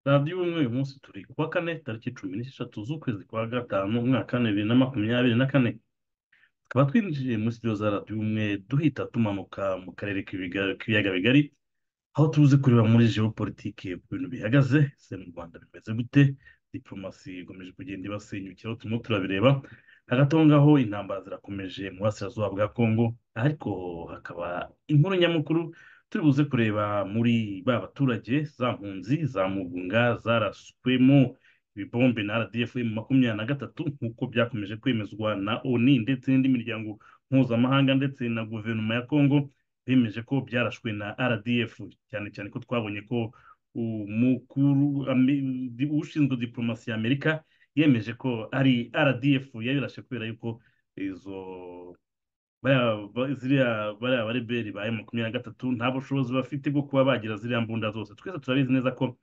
radiyo y'umweru umunsi turi ku wa kane tariki cumi n'esheshatu z'ukwezi kwa gatanu umwaka wa bibiri na makumyabiri na kane tukaba twinjiye muri studio za radiyo umwe duhita tumanuka mu karere k'ibiga- k'ibiyaga bigari aho tuzi kureba muri geopolitike uko ibintu bihagaze ese mu rwanda bimeze gute diplomasi ikomeje kugenda ibasenyukira aho turimo turabireba hagati aho ngaho intambara zirakomeje mu burasirazuba bwa kongo ariko hakaba inkuru nyamukuru turi buze kureba muri ba baturage za mpunzi za mugunga zaraswemo ibibombe na rdf mu makumyabiri na gatatu nk'uko byakomeje kwemezwa na oni ndetse n'indi miryango mpuzamahanga ndetse na guverinoma ya kongo bemeje ko byarashwe na rdf cyane cyane ko twabonye ko umukuru ami- di- ushinzwe diplomasi ya amerika yemeje ko ari rdf yabirashe kubera yuko izo bariya ba- ziriya bariya bareberi ba makumyabiri na gatatu nta bushobozi bafite bwo kuba bagira ziriya mbunda zose twese turabizi neza ko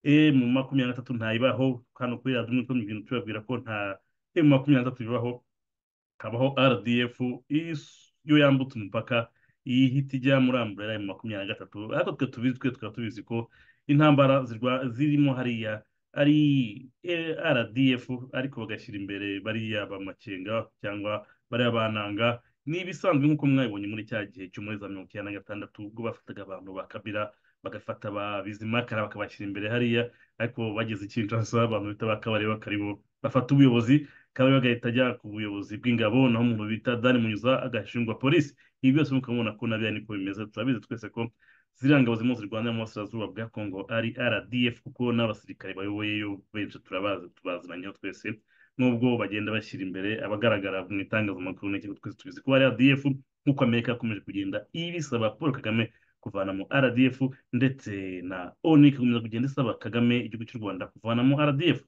e mu makumyabiri na gatatu ntayibaho hano kuri radiyo umutwe mu bintu tubabwira ko nta e mu makumyabiri na gatatu bibaho habaho rdf is- yo yambutse umupaka ihita ijya muri amburera ya makumyabiri na gatatu ariko twe tubizi twe tukaba tubizi ko intambara zirwa- zirimo hariya ari eh, rdf ariko bagashyira imbere bariya bamakenga cyangwa bariya bananga ni ibisanzwe nk'uko mwabibonye muri cya gihe cyo muri za mirongo icyenda na gatandatu ubwo bafataga abantu ba kabira bagafata ba bizimakara bakabashyira imbere hariya ariko bageze i Kinshasa abantu bita ba kabare bakaribo bafata ubuyobozi kabari bagahita ajya ku buyobozi bw'ingabo naho umuntu bita dani munyuza agashingwa polisi ibi byose mukabona ko nabyo niko bimeze turabizi twese ko ziriya ngabo zirimo zirwanira mu burasirazuba bwa kongo ari rdf kuko n'abasirikare bayoboyeyo benshi turabazi tubaziranyeho twese nubwo bagenda bashyira imbere abagaragara mu itangazamakuru n'iki twese tubizi ko ari rdf nk'uko amerika yakomeje kugenda ibisaba paul kagame kuvanamo rdf ndetse na onu igakomeza kugenda isaba kagame igihugu cy'u rwanda kuvanamo rdf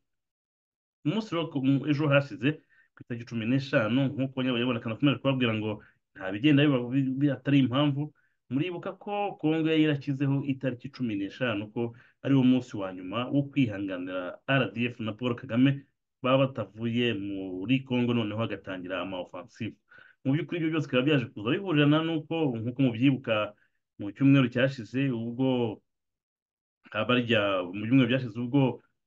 umunsi wo ku- mu- ejo hashize ku itariki cumi n'eshanu nk'uko nyabagabana nakomeje kubabwira ngo nta bigenda biba bi- bi- atari impamvu muribuka ko kongo yari yarashyizeho itariki cumi n'eshanu ko ari wo munsi wa nyuma wo kwihanganira rdf na paul kagame baba batavuye muri kongo noneho hagatangira ama offensive mu by'ukuri ibyo byose bikaba byaje kuza bihurirana n'uko nk'uko mubyibuka mu cyumweru cyashize ubwo abarya mu byumweru byashize ubwo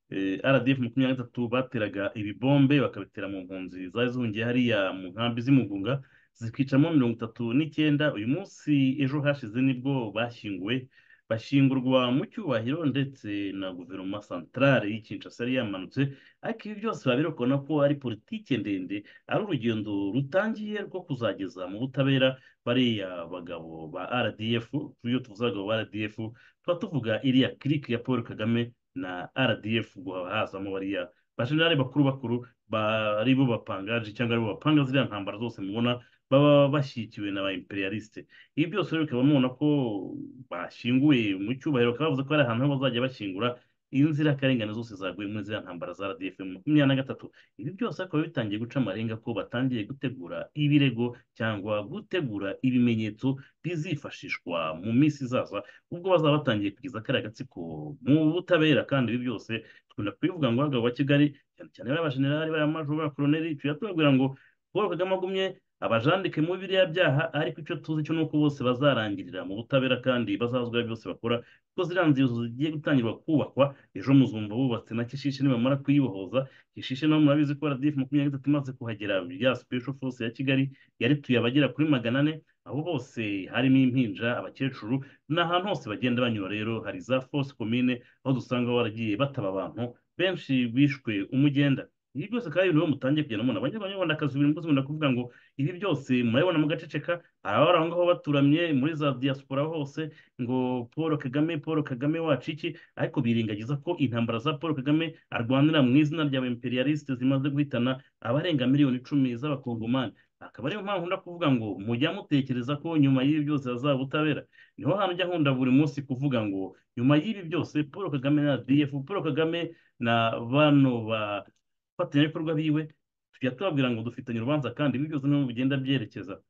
eh, RDF makumyabiri na gatatu bateraga ibibombe bakabitera mu mpunzi zari zihungiye hariya mu nkambi z'imugunga zikicamo mirongo itatu n'icyenda uyu munsi ejo hashize nibwo bashyinguwe bashyingurwa mu cyubahiro ndetse na guverinoma santarare y'i Kinshasa yari yamanutse ariko ibi byose babirokona ko ari politike ndende ari urugendo rutangiye rwo kuzageza mu butabera bariya bagabo ba RDF iyo tuvuze abagabo ba RDF tuba tuvuga iriya clique ya Paul Kagame na RDF ubwo hazamo bariya bajenerali bakuru bakuru ba- ari bo bapangaje cyangwa ari bo bapanga ziriya ntambara zose mubona baba bashyigikiwe na ba imperialiste ibi byose rero bikaba mubona ko bashyinguye mu cyubahiro bakaba bavuze ko hari ahantu ho bazajya bashyingura inzirakarengane zose zaguye muri ziriya ntambara za RDF mu makumyabiri na gatatu ibi byose bakaba bitangiye guca amarenga ko batangiye gutegura ibirego cyangwa gutegura ibimenyetso bizifashishwa mu minsi izaza ubwo bazaba batangiye kugeza kariya gatsiko mu butabera kandi ibi byose dukunda kubivuga ngo abagabo ba Kigali cyane cyane bariya bajenerali bariya majoro bariya koloneli tujya tubabwira ngo Paul Kagame agumye abajandike muri biriya byaha ariko icyo tuzi cyo ni uko bose bazarangirira mu butabera kandi bazazwa byose bakora kuko ziriya nzibutso zigiye gutangirwa kubakwa ejo muzumva bubatse na Kishishe nibamara kuyibohoza Kishishe nabo murabizi ko RDF makumyabiri na gatatu imaze kuhagera ya Special Force ya Kigali yarituye abagera kuri magana ane abo bose harimo impinja abakecuru ni ahantu hose bagenda banyura rero hari za force commune aho dusanga baragiye bataba abantu benshi bishwe umugenda ibi byose kandi nibo mutangiye kugenda mubona abanyarwandakazi biri mbuzi munda kuvuga ngo ibi byose murabibona mugaceceka abari aho ngaho baturamye muri za diaspora hose ngo paul kagame paul kagame wacu iki ariko birengagiza ko intambara za paul kagame arwanira mu izina rya imperialiste zimaze guhitana abarenga miliyoni icumi z'abakongomani akaba ariyo mpamvu ndakuvuga ngo mujya mutekereza ko nyuma y'ibi byose hazaba ubutabera niho hantu ujya nkunda buri munsi kuvuga ngo nyuma y'ibi byose paul kagame na rdf paul kagame na bano bafatanyabikorwa biwe tujya tubabwira ngo dufitanye urubanza kandi ibi byose niho bigenda byerekeza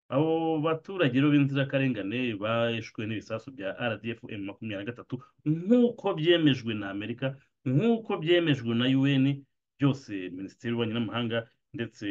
abo baturage rero b'inzirakarengane bishwe n'ibisasu bya rdf m makumyabiri na gatatu nk'uko byemejwe na amerika nk'uko byemejwe na un byose minisiteri y'ububanyi n'amahanga ndetse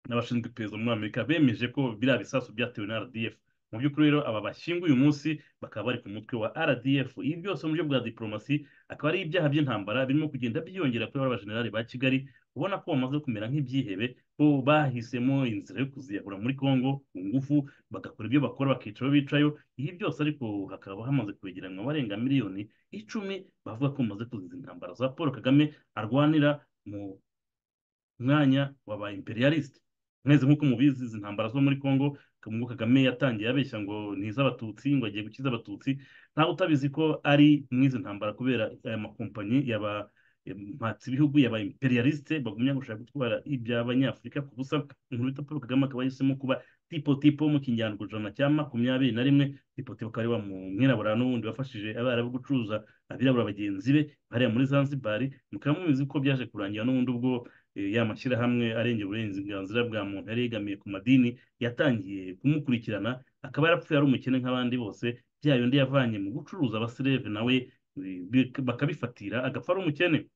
n'abashinzwe iperereza muri amerika bemeje ko biriya bisasu byatewe na rdf mu by'ukuri rero aba bashyinguye uyu munsi bakaba bari ku mutwe wa rdf ibi byose mu buryo bwa diporomasi akaba ari ibyaha by'intambara birimo kugenda byiyongera kuri abajenerali ba kigali ubona ko bamaze kumera nk'ibyihebe ko bahisemo inzira yo kuziyahura muri congo ku ngufu bagakora ibyo bakora bakicara aho bicayo ibi byose ariko hakaba hamaze kwegeranwa barenga miliyoni icumi bavuga ko bamaze kuziza intambara za paul kagame arwanira mu mwanya waba imperialiste mwese nk'uko mubizi izi ntambara zo muri congo ngo kagame yatangiye abeshya ngo ni iz'abatutsi ngo agiye gukiza abatutsi ntawe utabizi ko ari mw'izi ntambara kubera aya makompanyi yaba mpatse ibihugu yaba imperialiste bagumya gushaka gutwara iby'abanyafurika ku busa inkuru bita paul kagame akaba yahisemo kuba tipo tipo mu kinyarwanda cya makumyabiri na rimwe tipo tipo akaba ari wa mwirabura n'ubundi wafashije abarabu gucuruza abirabura bagenzi be bariya muri zanzibari mukaba mubizi ko byaje kurangira n'ubundi ubwo ya mashyirahamwe arengera uburenganzira bwa muntu yari yegamiye ku madini yatangiye kumukurikirana akaba yarapfuye ari umukene nk'abandi bose bya yindi yavanye mu gucuruza abasireve nawe bakabifatira agapfa ari umukene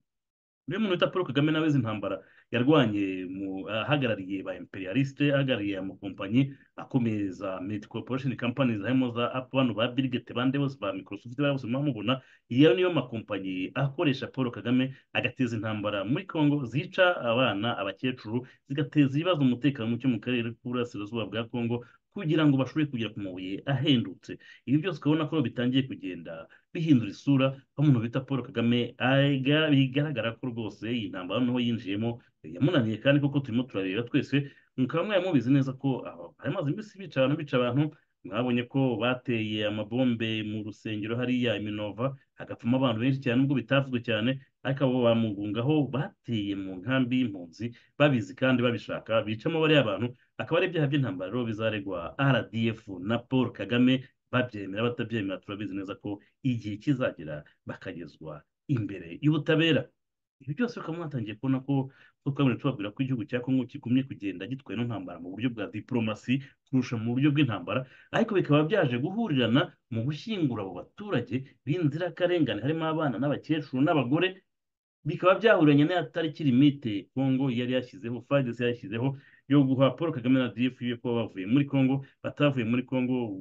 rero umuntu wita paul kagame nawe intambara yarwanye ahagarariye ba imperialiste ahagarariye amakompanyi akomeza medi corporation companies harimo za bano ba birigete bande bose ba microsoft bari bose mubona iyo niyo makompanyi akoresha paul kagame agateza intambara muri congo zica abana abakecuru zigateza ibibazo umutekano muke mu karere k'uburasirazuba bwa congo kugira ngo bashobore kugera ku mabuye ahendutse ibi byose ukabona ko bitangiye kugenda bihindura isura aho umuntu bita paul kagame bigaragara ko rwose iyi ntambara noneho yinjiyemo yamunaniye kandi kuko turimo turareba twese mukaba mwari mubizi neza ko amaze iminsi bica abantu bica abantu mwabonye ko bateye amabombe mu rusengero hariya iminova hagapfamo abantu benshi cyane nubwo bitavuzwe cyane ariko abo bamugungaho bateye mu nkambi y'impunzi babizi kandi babishaka bicamo bariya abantu akaba ari ibyaha by'intambara rero bizaregwa rdf na paul kagame babyemera batabyemera turabizi neza ko igihe kizagera bakagezwa imbere y'ubutabera ibi byose bakaba mwatangiye kubona ko ko twabona tubabwira ko igihugu cya kongo kigumye kugenda gitwaye n'intambara mu buryo bwa diporomasi kurusha mu buryo bw'intambara ariko bikaba byaje guhurirana mu gushyingura abo baturage b'inzirakarengane harimo abana n'abakecuru n'abagore bikaba byahuranye n'aya tariki limite kongo yari yashyizeho fagisi yashyizeho yo guha paul kagame na df ko bavuye muri kongo batavuye muri kongo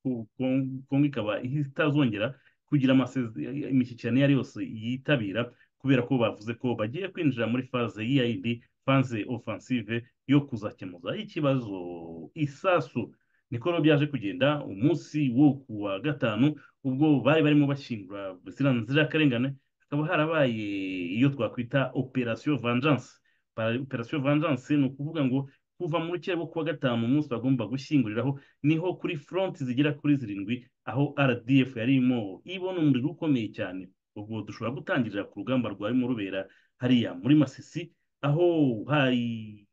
kongo ikaba itazongera kugira imishyikirano iyo ari yose yitabira kubera ko bavuze ko bagiye kwinjira muri faze yindi faze offensive yo kuzakemuza ikibazo isasu niko rero byaje kugenda umunsi wo ku wa gatanu ubwo bari barimo bashyingura ziriya nzirakarengane hakaba harabaye iyo twakwita operasiyo vengeance operasiyo vengeance ni ukuvuga ngo kuva mu rukera rwo kuwa gatanu umunsi bagomba gushyinguriraho niho kuri front zigera kuri zirindwi aho rdf yarimo ibona umuriro ukomeye cyane ubwo dushobora gutangirira ku rugamba rwarimo rubera hariya muri masisi aho hari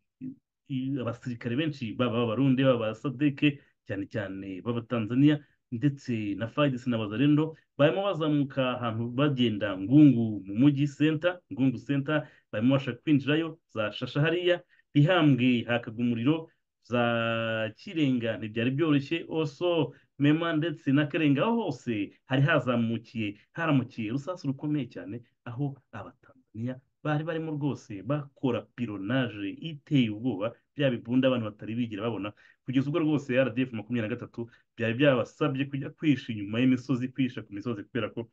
abasirikare benshi baba abarundi baba abasadeke cyane cyane b'abatanzaniya ndetse na fagisi na bazarendo barimo bazamuka ahantu bagenda ngungu mu mujyi senta ngungu senta barimo bashaka kwinjirayo za shasha hariya ihambwe hakaga umuriro za kirenga ntibyari byoroshye oso mema ndetse na karenga aho hose hari hazamukiye haramukiye urusasu rukomeye cyane aho abatanzaniya bari barimo rwose bakora pironaje iteye ubwoba bya bibunda abantu batari bigira babona kugeza ubwo rwose rdf makumyabiri na gatatu byari byabasabye kujya kwisha inyuma y'imisozi kwisha ku misozi kubera ko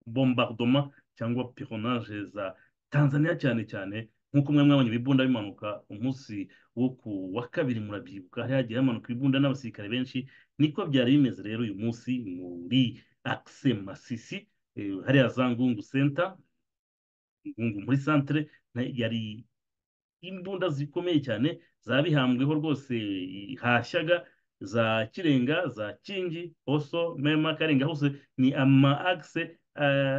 bombardoma cyangwa pironaje za tanzaniya cyane cyane nk'uko mwe mwabonye ibibunda bimanuka umunsi wo ku wa kabiri murabyibuka hari hagiye hamanuka ibibunda n'abasirikare benshi niko byari bimeze rero uyu munsi muri akise masisi hariya za ngungu senta ngungu muri santere yari imbunda zikomeye cyane zabihambweho rwose hashyaga za kirenga za kingi oso mema karenga hose ni ama akise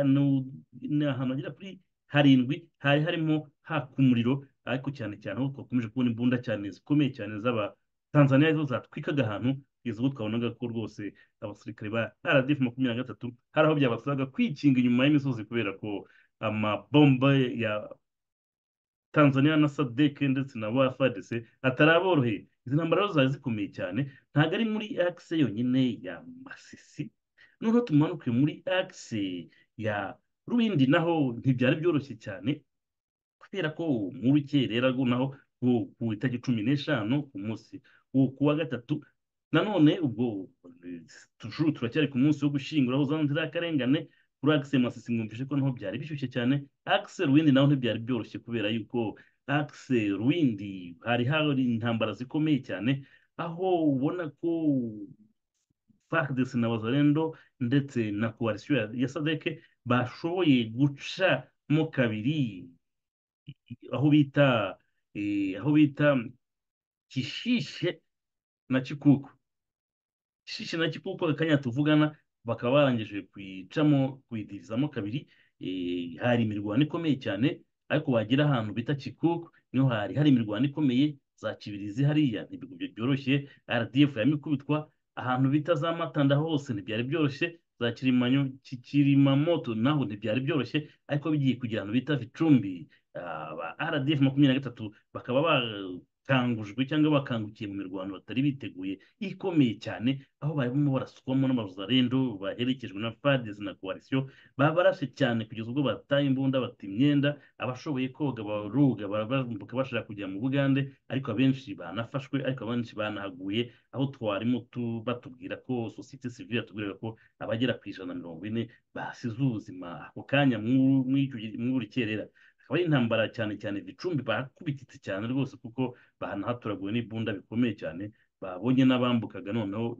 ni ahantu hagera kuri harindwi hari harimo haka umuriro ariko cyane cyane aho twakomeje kubona imbunda cyane zikomeye cyane z'aba tanzaniya zo zatwikaga ahantu kugeza ubwo twabonaga ko rwose abasirikare ba rdf makumyabiri na gatatu hari aho byabasabaga kwikinga inyuma y'imisozi kubera ko amabomba ya tanzaniya na sadeke ndetse na wafadese ataraboroheye izi ntambara zo zari zikomeye cyane ntabwo ari muri akise yonyine ya masisi noneho tumanuke muri akise ya rubindi naho ntibyari byoroshye cyane kubera ko mu rukerera naho ku itariki cumi n'eshanu ku munsi wo kuwa gatatu nanone ubwo tujuru turacyari ku munsi wo gushyingura aho uzana nzira y'akarengane kuri Axel Masisi mwumvise ko naho byari bishyushye cyane Axel Windi naho ntibyari byoroshye kubera yuko Axel Windi hari hari intambara zikomeye cyane aho ubona ko FARDC na Wazalendo ndetse na coalition ya SADC bashoboye gucamo kabiri aho bita aho bita kishishe na kikuku kishishe na kikuku akanya tuvugana bakaba barangije kuyicamo kuyidirizamo kabiri hari imirwano ikomeye cyane ariko wagira ahantu bita kikuku niho hari hari imirwano ikomeye za kibirizi hariya ntibigubye byoroshye rdf yamikubitwa ahantu bita za matanda hose ntibyari byoroshye za kirimanyo kikirimamoto naho ntibyari byoroshye ariko bigiye kugira ahantu bita vicumbi rdf makumyabiri na gatatu bakaba bakangujwe cyangwa bakangukiye mu mirwano batari biteguye ikomeye cyane aho barimo barasukwamo n'abazarendo baherekejwe na fadesi na koalisiyo babarashe cyane kugeza ubwo bataye imbunda bata imyenda abashoboye koga baruga bashaka kujya mu bugande ariko abenshi banafashwe ariko abenshi banahaguye aho twarimo batubwira ko sosiyete sivire yatubwiraga ko abagera ku ijana na mirongo ine basize ubuzima ako kanya muri kerera akaba ari intambara cyane cyane vicumbi bakubititse cyane rwose kuko banahatoraguwe n'imbunda bikomeye cyane babonye n'abambukaga noneho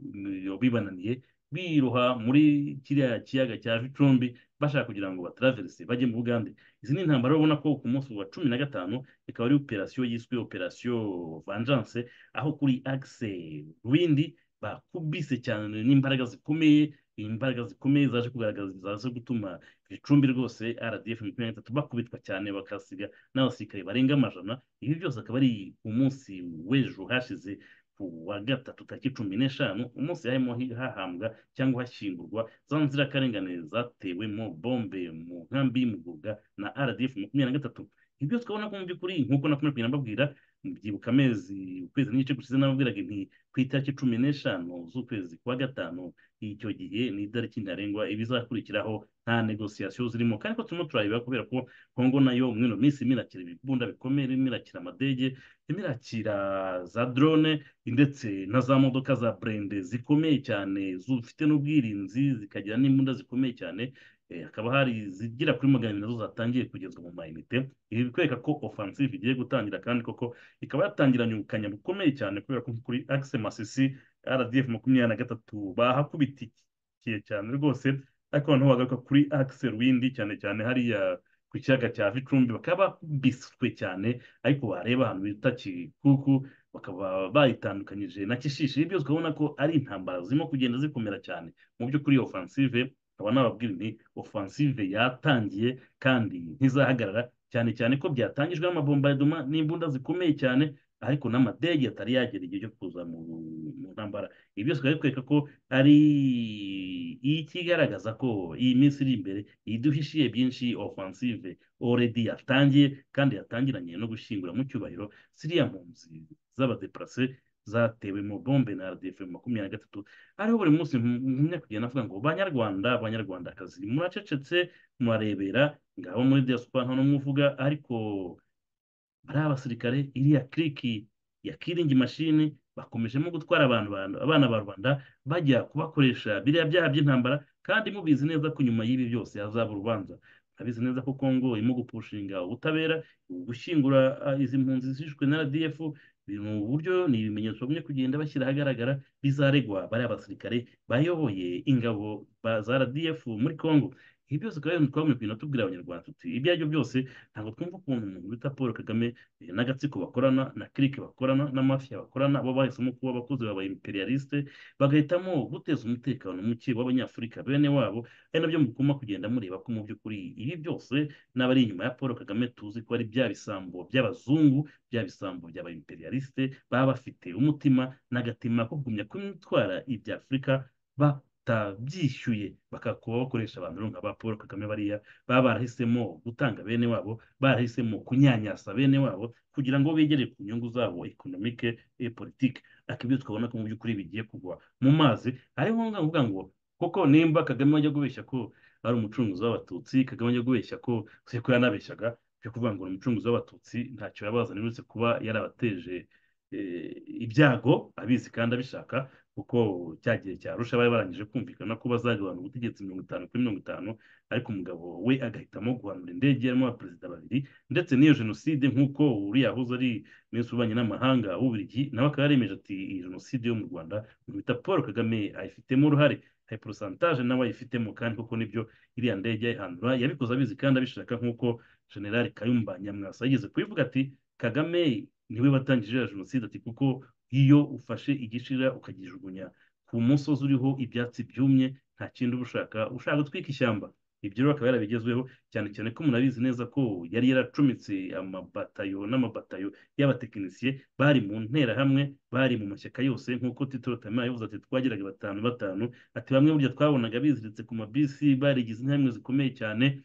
bibananiye biroha muri kiriya kiyaga cya vicumbi bashaka kugira ngo bataraverese bajye mu bugande izi ni intambara ubona ko ku munsi wa cumi na gatanu ikaba ari operasiyo yiswe operasiyo vanjanse aho kuri akise rwindi bakubise cyane n'imbaraga zikomeye imbaraga zikomeye zaje kugaragaza zaje gutuma icumbi rwose rdf makumyabiri na bakubitwa cyane bakasiga n'abasirikare barenga amajana ibi byose akaba ari ku munsi w'ejo hashize ku wa gatatu tariki cumi n'eshanu umunsi harimo hahambwa cyangwa hashyingurwa za nzirakarengane zatewemo bombe mu nkambi y'umugoga na rdf makumyabiri na gatatu ibyo twabona ko mu by'ukuri nk'uko nakomeje nababwira byibuka amezi ukwezi n'igice gushize nababwiraga nti ku itariki cumi n'eshanu z'ukwezi kwa gatanu icyo gihe ni itariki ntarengwa ibizakurikiraho nta negosiyasiyo zirimo kandi ko turimo turayibera kubera ko kongo nayo muri ino minsi irimo irakira ibibunda bikomeye irimo irakira amadege irimo irakira za drone ndetse na za modoka za burende zikomeye cyane zifite n'ubwirinzi zikagira n'imbunda zikomeye cyane hakaba hari izigera kuri magana abiri nazo zatangiye kugezwa mu mayinite ibi bikwereka ko ofansive igiye gutangira kandi koko ikaba yatangiranye ubukanya bukomeye cyane kubera ko kuri akise masisi rdf makumyabiri na gatatu bahakubitikiye cyane rwose ariko noneho bagaruka kuri akise rwindi cyane cyane hariya ku kiyaga cya vicumbi bakaba bakubiswe cyane ariko wareba ahantu bita kikuku bakaba bayitandukanyije na kishishi ibi byose ukabona ko ari intambara zirimo kugenda zikomera cyane mu by'ukuri ofansive nkaba nababwira nti ofansive yatangiye kandi ntizahagarara cyane cyane ko byatangijwe n'amabombardoma n'imbunda zikomeye cyane ariko n'amadege atari yagera igihe cyo kuza mu ntambara ibi byose bikaba bikwereka ko ari ikigaragaza ko iyi minsi iri imbere iduhishiye byinshi ofansive oredi yatangiye kandi yatangiranye no gushyingura mu cyubahiro ziriya mpunzi z'abadeparase zatewe mu bombe na rdf makumyabiri na gatatu ariho buri munsi nkumya kugenda avuga ngo banyarwanda banyarwandakazi muracecetse murarebera ngabo muri diaspora nta n'umwe uvuga ariko ari abasirikare iriya kiriki ya kiringi mashini bakomejemo gutwara abantu abana ba rwanda bajya kubakoresha biriya byaha by'intambara kandi mubizi neza ko nyuma y'ibi byose hazaba urubanza abizi neza ko kongo irimo gupushinga ubutabera gushyingura izi mpunzi zishwe na rdf ni uburyo ni ibimenyetso bimwe kugenda bashyira ahagaragara bizaregwa bariya basirikare bayoboye ingabo za rdf muri congo ibi byose ukaba twabonye kugenda tubwira abanyarwanda tuti ibyo aribyo byose ntabwo twumva ukuntu umuntu bita paul kagame n'agatsiko bakorana na kirike bakorana n'amafiya bakorana bo bahisemo kuba abakozi baba imperialiste bagahitamo guteza umutekano muke w'abanyafurika bene wabo ari nabyo mugomba kugenda mureba ko mu by'ukuri ibi byose n'abari inyuma ya paul kagame tuzi ko ari bya bisambo by'abazungu bya bisambo by'aba imperialiste baba bafite umutima n'agatima ko kugumya kumutwara ibya afurika ba batabyishyuye bakakuba bakoresha abantu nka ba paul kagame bariya baba barahisemo gutanga bene wabo barahisemo kunyanyasa bene wabo kugira ngo begere ku nyungu zabo ekonomike e politike ariko ibyo twabona ko mu by'ukuri bigiye kugwa mu mazi ari ngombwa kuvuga ngo koko nimba kagame wajya kubeshya ko ari umucunguzi w'abatutsi kagame wajya kubeshya ko seko yanabeshyaga byo kuvuga ngo ni umucunguzi w'abatutsi ntacyo yabazanye uretse kuba yarabateje ibyago abizi kandi abishaka kuko cya gihe cyarusha bari barangije kumvikana ko bazagabana ubutegetsi mirongo itanu kuri mirongo itanu ariko umugabo we agahitamo guhanura indege yarimo abaperezida babiri ndetse n'iyo jenoside nk'uko uriya yahoze ari minisitiri w'ububanyi n'amahanga w'ububiligi nawe akaba yaremeje ati iyi jenoside yo mu rwanda bita paul kagame ayifitemo uruhare hari porosantaje nawe ayifitemo kandi koko nibyo iriya ndege yayihandura yabikoze abizi kandi abishaka nk'uko generali kayumba nyamwasa yigeze kubivuga ati kagame niwe watangije iriya jenoside ati kuko iyo ufashe igishira ukagijugunya ku musozi uriho ibyatsi byumye nta kindi uba ushaka ushaka gutwika ishyamba ibyo rero akaba yarabigezweho cyane cyane ko munabizi neza ko yari yaracumitse amabatayo n'amabatayo y'abatekinisiye bari mu nterahamwe bari mu mashyaka yose nk'uko titiro tamira yavuze ati twageraga batanu batanu ati bamwe burya twabonaga biziritse ku mabisi barigize intambwe zikomeye cyane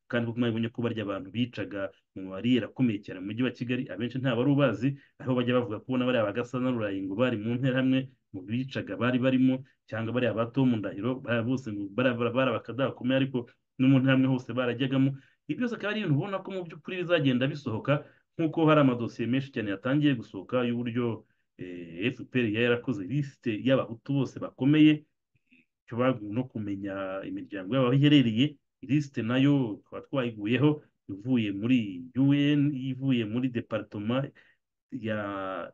kandi kuko mwabonye ko barya abantu bicaga mu mariyeri akomeye cyane mu mujyi wa kigali abenshi nta wari ubazi aho bajya bavuga ko n'abariya bagasa na rurayi ngo bari mu nterahamwe mu bicaga bari barimo cyangwa bariya bato mu ndahiro bose ngo bari abakadaha bakomeye ariko no mu nterahamwe hose barajyagamo ibyo byose akaba ari ibintu ubona ko mu by'ukuri bizagenda bisohoka nk'uko hari amadosiye menshi cyane yatangiye gusohoka y'uburyo fpr yari yarakoze lisite y'abahutu bose bakomeye no kumenya imiryango yabo aho iherereye lisite nayo tukaba twayiguyeho ivuye muri un ivuye muri deparitoma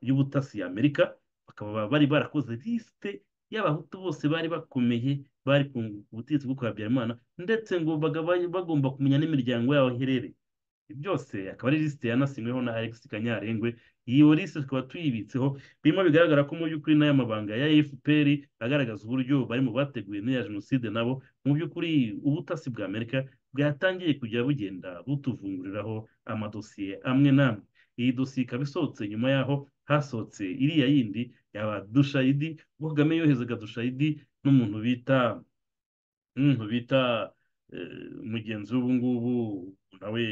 y'ubutasi y'amerika bakaba bari barakoze lisite y'abahutu bose bari bakomeye bari ku butegetsi bwo kwa habyarimana ndetse ngo bagomba kumenya n'imiryango yabo iherereye byose akaba ari lisite yanasinyweho na alex kanyarengwe iyo lisite tukaba tuyibitseho birimo bigaragara ko mu by'ukuri n'aya mabanga ya fpr agaragaza uburyo bari mu bateguye n'iya jenoside nabo mu by'ukuri ubutasi bwa amerika bwatangiye kujya bugenda butuvunguriraho amadosiye amwe n'amwe iyi dosiye ikaba isohotse nyuma yaho hasohotse iriya yindi yaba dushayidi ubwo kagame yohezaga dushayidi n'umuntu bita n'umuntu bita mugenzi w'ubu ngubu nawe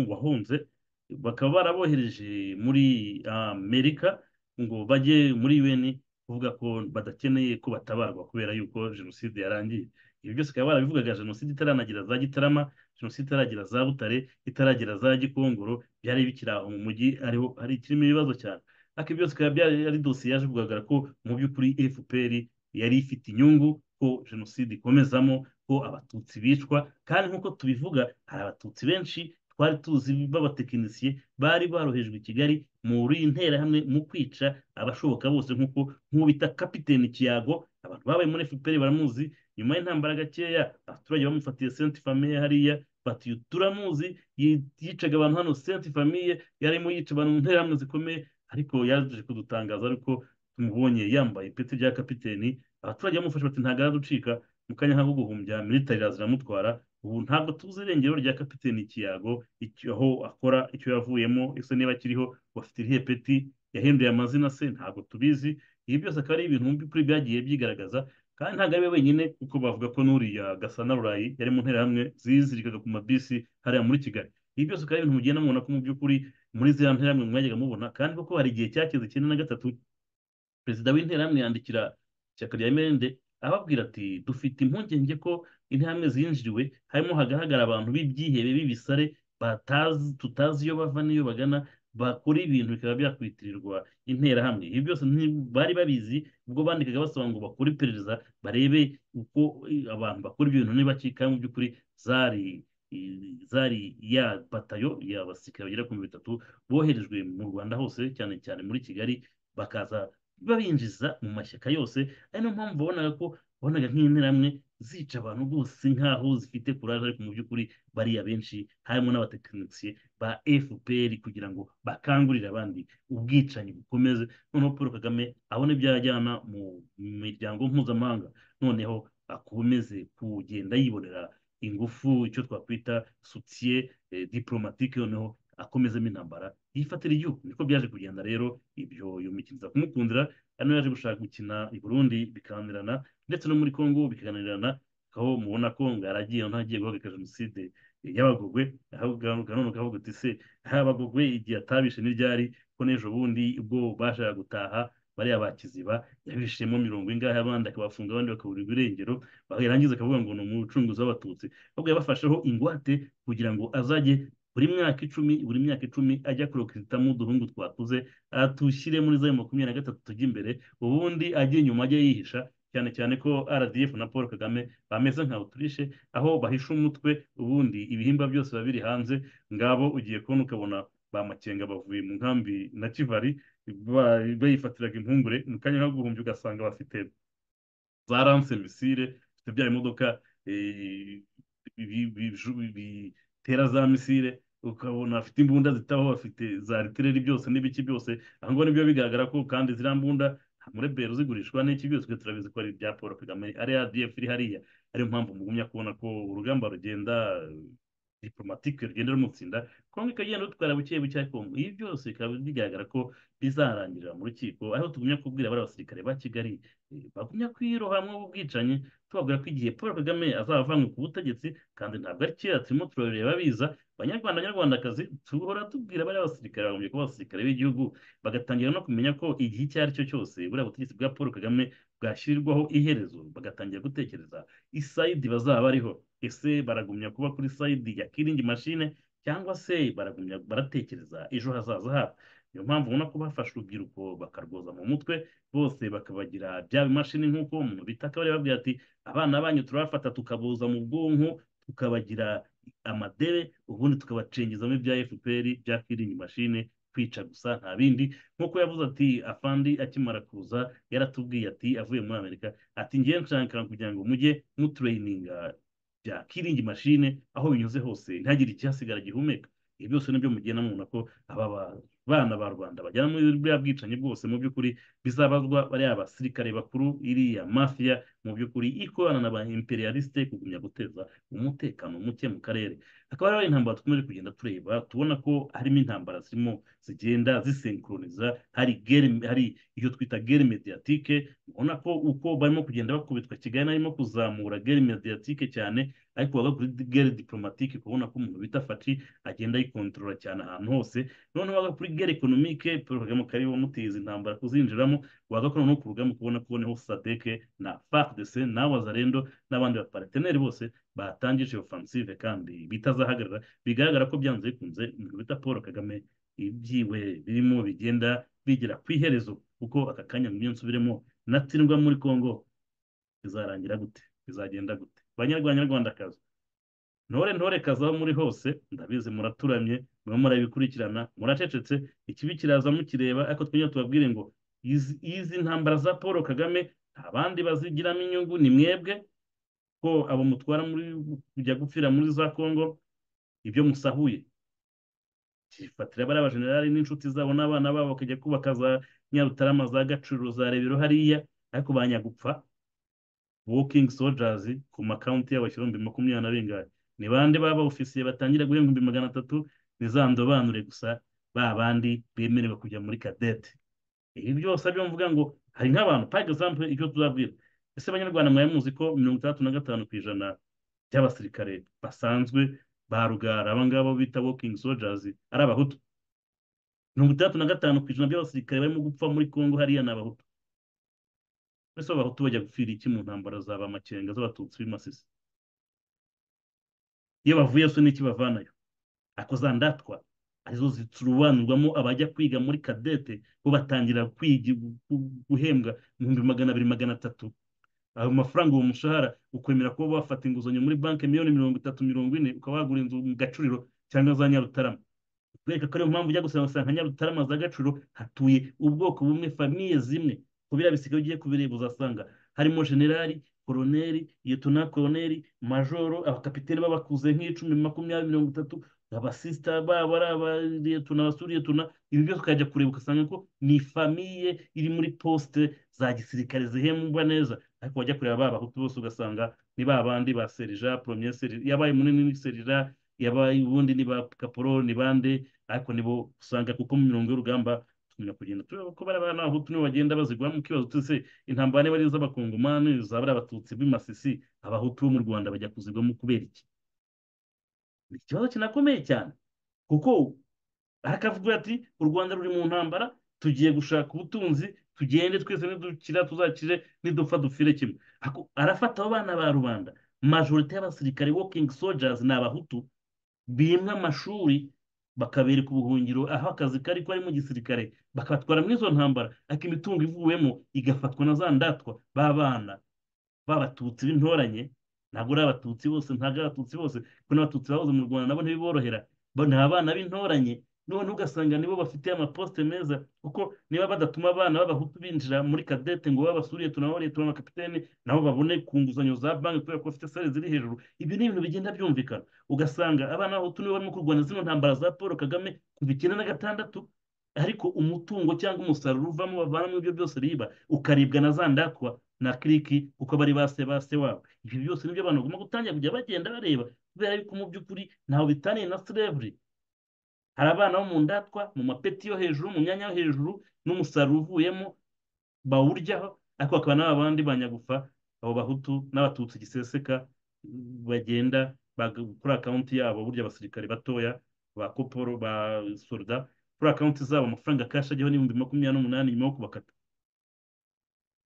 wahunze bakaba barabohereje muri amerika ngo bajye muri un kuvuga ko badakeneye ko batabarwa kubera yuko jenoside yarangiye ibi byose bikaba barabivugaga jenoside itaranagira za gitarama jenoside itaragira za butare itaragira za gikongoro byari bikiri aho mu mujyi ariho hari kirimo ibibazo cyane ariko byose bikaba byari ari dosiye yaje kugaragara ko mu by'ukuri fpr yari ifite inyungu ko jenoside ikomezamo ko abatutsi bicwa kandi nk'uko tubivuga hari abatutsi benshi twari tuzi b'abatekinisiye bari barohejwe i kigali muri interahamwe mu kwica abashoboka bose nk'uko nk'ubita kapiteni kiyago abantu babaye muri fpr baramuzi nyuma y'intambara gakeya abaturage bamufatiye senti famiye hariya bati turamuzi yicaga abantu hano senti famiye yarimo yica abantu mu nterahamwe zikomeye ariko yaje kudutangaza ariko tumubonye yambaye ipeti rya kapiteni abaturage bamufashe bati ntabwo araducika mu kanya nk'ako guhumbya militari ziramutwara ubu ntabwo tuzi irengero rya kapiteni kiyago aho akora icyo yavuyemo ese niba akiriho bafite irihe peti yahinduye amazina se ntabwo tubizi ibi byose akaba ari ibintu mu by'ukuri byagiye byigaragaza kandi ntabwo ari we wenyine kuko bavuga ko n'uriya gasa na rurayi yari mu nterahamwe zizirikaga ku mabisi hariya muri kigali ibi byose akaba ari ibintu mugenda mubona ko mu by'ukuri muri ziriya nterahamwe mwajyaga mubona kandi kuko hari igihe cyageze icyenda na gatatu perezida w'interahamwe yandikira ishyaka rya mrnd ababwira ati dufite impungenge ko intambwe zinjiriwe harimo hagaragara abantu b'ibyihebe b'ibisare batazi tutazi iyo bava n'iyo bagana bakora ibintu bikaba byakwitirirwa interahamwe ibi byose bari babizi ubwo bandikaga basaba ngo bakore iperereza barebe uko abantu bakora ibyo bintu niba mu by'ukuri zari zari ya batayo ya basirikare bagera ku mirongo itatu boherejwe mu rwanda hose cyane cyane muri kigali bakaza babinjiza mu mashyaka yose ari niyo mpamvu babonaga ko wabonaga nk'interahamwe zica abantu rwose nk'aho zifite kuraje ariko mu by'ukuri bariya benshi harimo n'abatekinisiye ba fpr kugira ngo bakangurire abandi ubwicanyi bukomeze noneho paul kagame abone byajyana mu miryango mpuzamahanga noneho akomeze kugenda yibonera ingufu icyo twakwita soutier diplomatique noneho akomezamo intambara yifatira igihugu niko byaje kugenda rero ibyo yumukiriza kumukundira hano yaje gushaka gukina i burundi bikananirana ndetse no muri congo bikananirana aho mubona ko ngo yaragiye ntagiye guhagarika jenoside y'abagogwe none ukavuga uti se abagogwe igihe atabishe n'iryari ko n'ejo bundi ubwo bashaka gutaha bariya bakiziba yabishemo mirongo ingahe abandi akabafunga abandi bakaburirwa irengero yarangiza akavuga ngo ni umucunguzi w'abatutsi ahubwo yabafasheho ingwate kugira ngo azajye buri myaka icumi buri myaka icumi ajya kurokitamo uduhungu twakuze atushyire muri za makumyabiri na gatatu tujya imbere ubundi ajya inyuma ajya yihisha cyane cyane ko rdf na paul kagame bameze nka oturishe aho bahisha umutwe ubundi ibihimba byose biba biri hanze ngabo ugiye kubona ukabona bamakenga bavuye mu nkambi na kivari bayifatiraga impungure mu kanya k'aguhumbya ugasanga bafite za ranse misire bafite bya bimodoka tera za misire ukabona afite imbunda zitaho bafite za ritireri byose n'ibiki byose aha ngaha nibyo bigaragara ko kandi ziriya mbunda muri bero zigurishwa n'iki byose turabizi ko ari ibya paul kagame ari adf iri hariya ariyo mpamvu mugumya kubona ko urugamba rugenda diplomatike rugenda rumutsinda kongo ikagenda rutwara buke buke ariko ibi byose bikaba bigaragara ko bizarangirira mu rukiko aho tugumya kubwira bari abasirikare ba kigali bagumya kwirohamwe ubwicanyi tubabwira ko igihe paul kagame azavanywe ku butegetsi kandi ntabwo ari kera turimo turabireba biza abanyarwanda abanyarwandakazi duhora tubwira bariya basirikare bagombye kuba abasirikare b'igihugu bagatangira no kumenya ko igihe icyo ari cyo cyose buriya butegetsi bwa paul kagame bwashyirirwaho iherezo bagatangira gutekereza isayidi bazaba bariho ese baragumya kuba kuri sayidi ya kiringi mashine cyangwa se baragumya baratekereza ejo hazaza habo niyo mpamvu ubona ko bafashe urubyiruko bakarwoza mu mutwe bose bakabagira bya bimashini nk'uko umuntu bita akabari babwira ati abana banyu turabafata tukaboza mu bwonko tukabagira amadebe ubundi tukabacengezamo ibya fpr bya kiringi mashine kwica gusa nta bindi nk'uko yavuze ati afandi akimara kuza yaratubwiye ati avuye muri amerika ati ngiye nshaka kugira ngo mujye mutureyininga bya kiringi mashine aho binyuze hose ntihagire ikihasigara gihumeka ibi byose nibyo mugenda mubona ko aba bana ba rwanda bajyana muri buriya bwicanyi bwose mu by'ukuri bizabazwa bariya basirikare bakuru iriya mafiya mu by'ukuri ikorana na ba imperialiste kugumya guteza umutekano muke mu karere hakaba hariho intambara dukomeje kugenda tureba tubona ko harimo intambara zirimo zigenda zisenkroniza hari gere hari iyo twita gere mediatike ubona ko uko barimo kugenda bakubitwa kigali narimo kuzamura gere mediatike cyane ariko waga kuri gere diplomatike kubona ko umuntu bita faci agenda ayikontorora cyane ahantu hose noneho waga kuri gere ekonomike paul kagame kari wamuteza intambara kuzinjiramo waga ko noneho ku rugamba kubona ko noneho sadeke na fardc na wazarendo n'abandi bapareteneri bose batangije offensive kandi bitazahagarara bigaragara ko byanze bikunze umuntu bita paul kagame ibyiwe birimo bigenda bigera ku iherezo kuko aka kanya mu minsi ubiremo natsindwa muri congo bizarangira gute bizagenda gute banyarwanyarwandakazi ntore ntore kazi aho muri hose ndabizi muraturamye murimo murabikurikirana muracecetse ikibi kiraza mukireba ariko twongera tubabwire ngo izi ntambara za paul kagame nta bandi bazigiramo inyungu ni mwebwe ko abo mutwara muri kujya gupfira muri za congo ibyo musahuye kifatira bariya bajenerali n'inshuti zabo n'abana babo bakajya kubaka za nyarutarama za gaciro za rebero hariya ariko banyagupfa wokingi sojazi ku makaunti yabo ibihumbi makumyabiri na bingahe ni bande baba ofisiye batangira guhembwa ibihumbi magana atatu ni za ndobanure gusa ba bandi bemerewe kujya muri kadete ibi byose byo mvuga ngo hari nk'abantu par exemple ibyo tuzabwira ese abanyarwanda mwari muzi ko mirongo itandatu na gatanu ku ijana by'abasirikare basanzwe ba rugara abangabo bita wokingi sojazi ari abahutu mirongo itandatu na gatanu ku ijana by'abasirikare barimo gupfa muri congo hariya ni abahutu mbese abahutu bajya gupfira iki mu ntambara za ba makenga z'abatutsi b'imasisi iyo bavuye so n'iki bavanayo ariko za ndatwa arizo zicurubanurwamo abajya kwiga muri kadete bo batangira guhembwa ibihumbi magana abiri magana atatu ayo mafaranga uwo mushahara ukwemera kuba wafata inguzanyo muri banki miliyoni mirongo itatu mirongo ine ukaba wagura inzu mu gacuriro cyangwa za nyarutarama kubera ko ariyo mpamvu ujya gusanga usanga nyarutarama za gaciro hatuye ubwoko bumwe famiye zimwe kubira bisigaye ugiye kubireba uzasanga harimo generali koroneri yetona koroneri majoro abakapiteni babakuze nk'icumi makumyabiri mirongo itatu abasisita babo ari abariyetona basuriyetona ibi byose ukajya kureba ugasanga ko ni famiye iri muri posite za gisirikare zihemba neza ariko wajya kureba ba bahutu bose ugasanga ni ba bandi ba serija poromye serija yabaye munini ni serija yabaye ubundi ni ba kaporo ni bande ariko nibo usanga kuko mu mirongo y'urugamba tukamenya kugenda tureba ko bariya n'abahutu nibo bagenda baziguramo ikibazo tuse intambara niba ari iz'abakongomani zaba ari abatutsi b'imasisi abahutu bo mu rwanda bajya kuzigwamo kubera iki ni ikibazo kinakomeye cyane kuko hakavuga ati u rwanda ruri mu ntambara tugiye gushaka ubutunzi tugende twese nidukira tuzakire nidupfa dupfire kimwe arafata abo bana ba rubanda majorite y'abasirikare wokingi sojazi ni abahutu bimwe amashuri bakabereka ubuhungiro aho akazi kari ko ari mu gisirikare bakabatwara muri izo ntambara ariko imitungo ivuyemo igafatwa na za ndatwa b'abana b'abatutsi b'intoranye ntabwo ari abatutsi bose ntabwo ari abatutsi bose kuko n'abatutsi bahoze mu rwanda nabo ntibiborohera bo ni abana b'intoranye noneho ugasanga nibo bafite amaposite meza kuko niba badatuma abana b'abahutu binjira muri kadete ngo babasuriye tunabone tubona kapitene nabo babone ku nguzanyo za banki kubera ko bafite sare ziri hejuru ibyo ni ibintu bigenda byumvikana ugasanga abana b'abahutu nibo barimo kurwana zino ntambara za paul kagame kuva icyenda na gatandatu ariko umutungo cyangwa umusaruro uvamo bavanamo ibyo byose riba ukaribwa na za ndatwa na kiriki kuko bari base base wabo ibyo byose nibyo abantu bagomba gutangira kujya bagenda bareba kubera yuko mu by'ukuri ntaho bitaniye na slavery hari abana bo mu ndatwa mu mapeti yo hejuru mu myanya yo hejuru n'umusaruro uvuyemo bawuryaho ariko hakaba n'abandi banyagufa abo bahutu n'abatutsi giseseka bagenda kuri akawunti yabo burya abasirikare batoya ba koporo ba soruda kuri akawunti zabo amafaranga kashi ajyaho n'ibihumbi makumyabiri n'umunani nyuma yo kubakata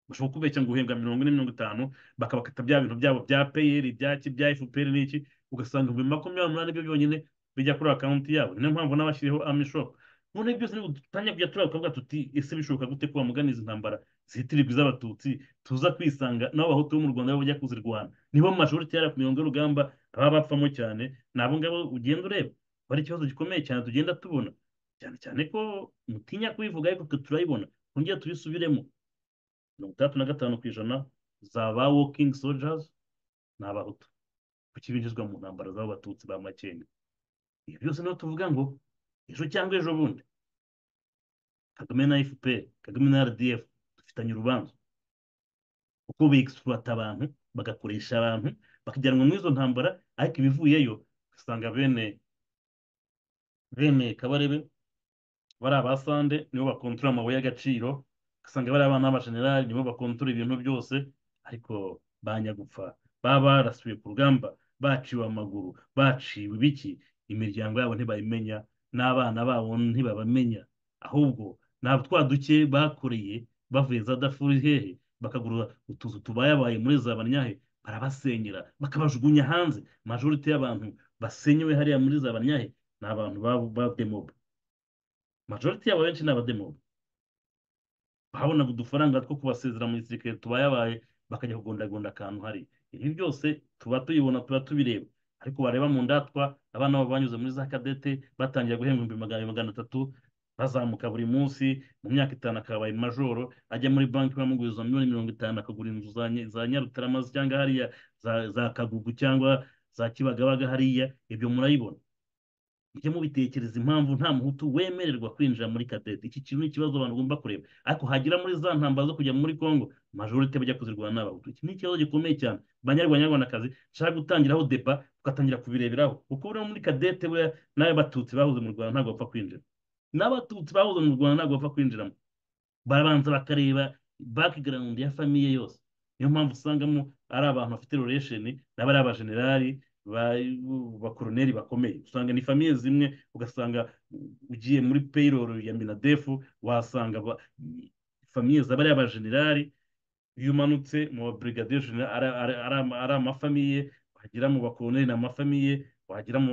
bashobora kubeshya ngo uhembwa mirongo ine mirongo itanu bakabakata bya bintu byabo bya peyeri ibyaki bya efuperi n'iki ugasanga ibihumbi makumyabiri n'umunani byo byonyine bijya kuri akawunti yabo niyo mpamvu n'abashyiriyeho amishop noneho byose dutangira kujya tureba tukavuga tuti ese bishoboka gute ko bamugana izi ntambara zitirirwa iz'abatutsi tuza kwisanga n'abo bahutu bo mu rwanda bo bajya kuzirwana nibo mu mashuri cyera ku mirongo y'urugamba baba bapfamo cyane ni abo ngabo ugenda ureba bari ikibazo gikomeye cyane tugenda tubona cyane cyane ko mutinya kubivuga ariko twe turayibona twongere tubisubiremo mirongo itandatu na gatanu ku ijana za ba wokingi sojazi ni abahutu kuko binjizwa mu ntambara z'abatutsi ba makenga ibi byose niho tuvuga ngo ejo cyangwa ejo bundi kagame na fpr kagame na rdf dufitanye urubanza kuko begisipurata abantu bagakoresha abantu bakajyanwa muri izo ntambara ariko ibivuyeyo ugasanga bene bene kabarebe bari abasande nibo bakontorora amabuye y'agaciro ugasanga bari abana b'abajenerali nibo bakontorora ibintu byose ariko banyagupfa baba barasuye ku rugamba baciwe amaguru baciwe ibiki imiryango yabo ntibayimenya n'abana babo ntibabamenya ahubwo ntabwo twa duke bakoreye bavuye za dafuri hehe bakagura utuzu tubayabaye muri za banyahe barabasenyera bakabajugunya hanze majorite y'abantu basenyewe hariya muri za banyahe ni abantu b'abademobe majorite yabo benshi ni abademobe bahabonaga udufaranga two kubasezera mu gisirikare tubayabaye bakajya kugondagonda akantu hari ibi byose tuba tuyibona tuba tubireba ariko wareba mu ndatwa abana babo banyuze muri za kadete batangira guhembwa ibihumbi magana magana atatu bazamuka buri munsi mu myaka itanu akabaye majoro ajya muri banki bamuguriza miliyoni mirongo itanu akagura inzu za nyarutarama cyangwa hariya za kagugu cyangwa za kibagabaga hariya ibyo murayibona mujye mubitekereza impamvu nta muhutu wemererwa kwinjira muri kadete iki kintu ni ikibazo abantu bagomba kureba ariko hagira muri za ntambara zo kujya muri kongo majorite bajya kuzirwana n'abahutu iki ni ikibazo gikomeye cyane banyarwanyarwandakazi nshaka gutangiraho deba tugatangira kubireberaho kuko buriya muri kadete buriya n'ayo batutsi bahoze mu rwanda ntabwo bapfa kwinjira n'abatutsi bahoze mu rwanda ntabwo bapfa kwinjiramo barabanza bakareba background ya famiye yose niyo mpamvu usangamo ari abantu bafite relation n'aba ari abajenerali bakoroneri bakomeye usanga ni famiye zimwe ugasanga ugiye muri payroll ya minadefu wasanga famiye zaba ari abajenerali iyo umanutse mu babrigadier general ari amafamiye wagera mu bakoroneri ni amafamiye wagera mu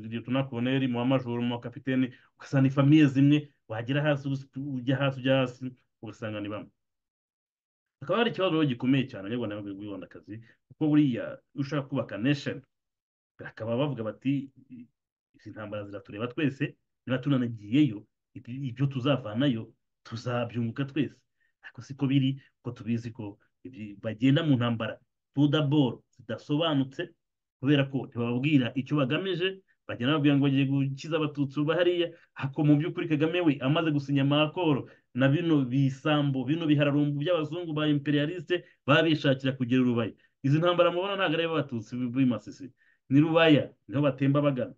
liyetona koroneri mu bamajoro mu bakapiteni ugasanga ni famiye zimwe wagera hasi ujya hasi ujya hasi ugasanga ni bamwe hakaba hari ikibazo gikomeye cyane abanyarwanda b'abanyarwandakazi kuko buriya ushaka kubaka nation bakaba bavuga bati izi ntambara ziratureba twese niba tunanagiyeyo ibyo tuzavanayo tuzabyunguka twese ariko siko biri ko tubizi ko bagenda mu ntambara tudaboro zidasobanutse kubera ko ntibababwira icyo bagamije bagenda babwira ngo bagiye gukiza abatutsi hariya ako mu by'ukuri kagame we amaze gusinya amakoro na bino bisambo bino bihararumbu by'abazungu ba imperialiste babishakira kugira urubaye izi ntambara mubona ntabwo ari abatutsi b'imasisi ni rubaya niho batemba bagana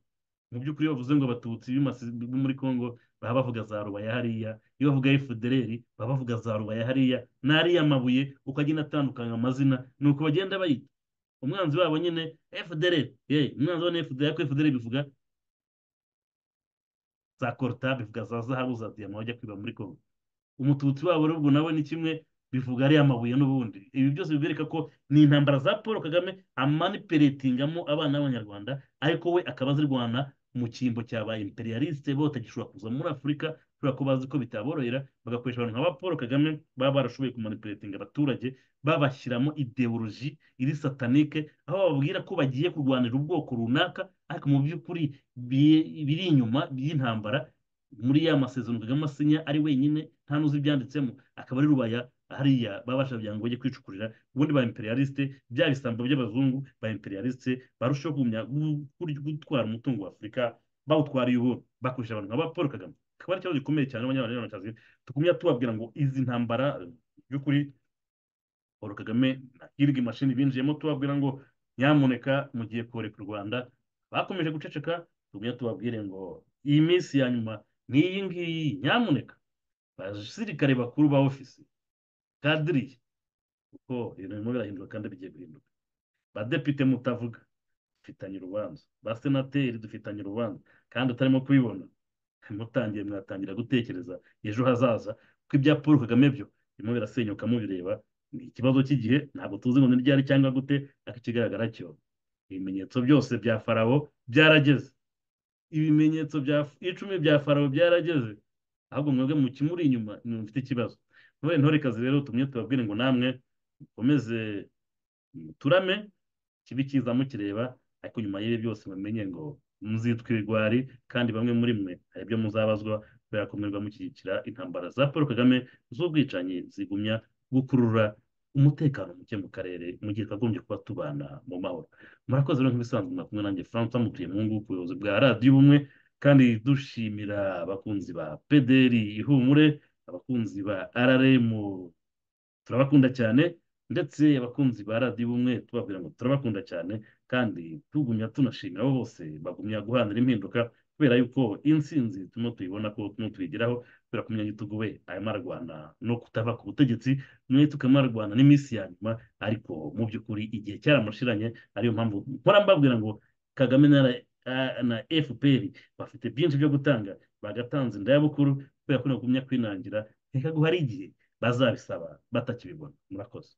mu by'ukuri bavuze ngo abatutsi bo muri congo baba bavuga za rubaya hariya iyo bavuga efudereri baba bavuga za rubaya hariya n'ariya mabuye uko agenda atandukanya amazina ni uko bagenda bayita umwanzi wabo nyine efudereri ye umwanzi wa efudereri ariko efudereri bivuga za koruta bivuga za zahabu za diyama bajya kwiba muri congo umututsi wabo rubwo nawe ni kimwe bivuga ari amabuye n'ubundi ibi byose bibereka ko ni intambara za paul kagame amaniperetingamo abana b'abanyarwanda ariko we akaba azirwana mu cyimbo cyabaye imperialiste bo batagishobora kuza muri afurika kubera ko bazi ko bitaborohera bagakoresha abantu nka paul kagame baba barashoboye kumanipuletinga abaturage babashyiramo ideoloji iri satanike aho bababwira ko bagiye kurwanira ubwoko runaka ariko mu by'ukuri biri inyuma by'intambara muri ya masezerano kagame asinya ari wenyine nta n'uzi ibyanditsemo akaba ari rubaya hariya babasha bya ngo bajye kwicukurira ubundi ba imperialiste bya bisambo by'abazungu ba imperialiste barushaho gutwara umutungo wa afurika bawutwara uyobora bakoresha abantu nka ba paul kagame akaba ari ikibazo gikomeye cyane abanyarwandakazi tukumya tubabwira ngo izi ntambara by'ukuri paul kagame na hirya imashini binjiyemo tubabwira ngo nyamuneka mugiye koreka u rwanda bakomeje guceceka tukumya tubabwire ngo iyi minsi ya nyuma ni iyi ngiyi nyamuneka abasirikare bakuru ba ofisi kadiriye kuko ibintu birimo birahinduka kandi bigiye guhinduka badepite mutavuga dufitanye urubanza basenateri dufitanye urubanza kandi utarimo kubibona mutangiye mwatangira gutekereza ejo hazaza ko ibya paul kagame byo birimo birasenyuka mubireba ni ikibazo cy'igihe ntabwo tuzi ngo ni ryari cyangwa gute ariko ikigaragara cyo ibimenyetso byose bya farabo byarageze ibimenyetso bya icumi bya farabo byarageze ahubwo mwebwe mu kimuri inyuma ni mufite ikibazo none ntorekazi rero tumwe tubabwire ngo namwe mukomeze muturame kibi kiza mukireba ariko nyuma y'ibi byose mumenye ngo muzitwa ibigwari kandi bamwe muri mwe hari ibyo muzabazwa kubera ko mwebwe mushyigikira intambara za paul kagame z'ubwicanyi zigumya gukurura umutekano muke mu karere mu gihe twagombye kuba tubana mu mahoro murakoze rero nk'ibisanzwe mwakumwe nanjye francois mutuye mu ngo ku buyobozi bwa radiyo ubumwe kandi dushimira abakunzi ba pederi ihumure abakunzi ba rrm turabakunda cyane ndetse abakunzi ba radiyo ubumwe tubabwira ngo turabakunda cyane kandi tugumya tunashimira abo bose bagumya guhanira impinduka kubera yuko insinzi turimo tuyibona ko turimo tuyigeraho kubera ko umunyagitugu we arimo ararwana no kutava ku butegetsi umunyagihugu arimo ararwana n'iminsi ya nyuma ariko mu by'ukuri igihe cyaramushiranye ariyo mpamvu mpora mbabwira ngo kagame na fpr bafite byinshi byo gutanga bagatanze inda y'abukuru kubera ko nagumya kwinangira reka guhari igihe bazabisaba batakibibona murakoze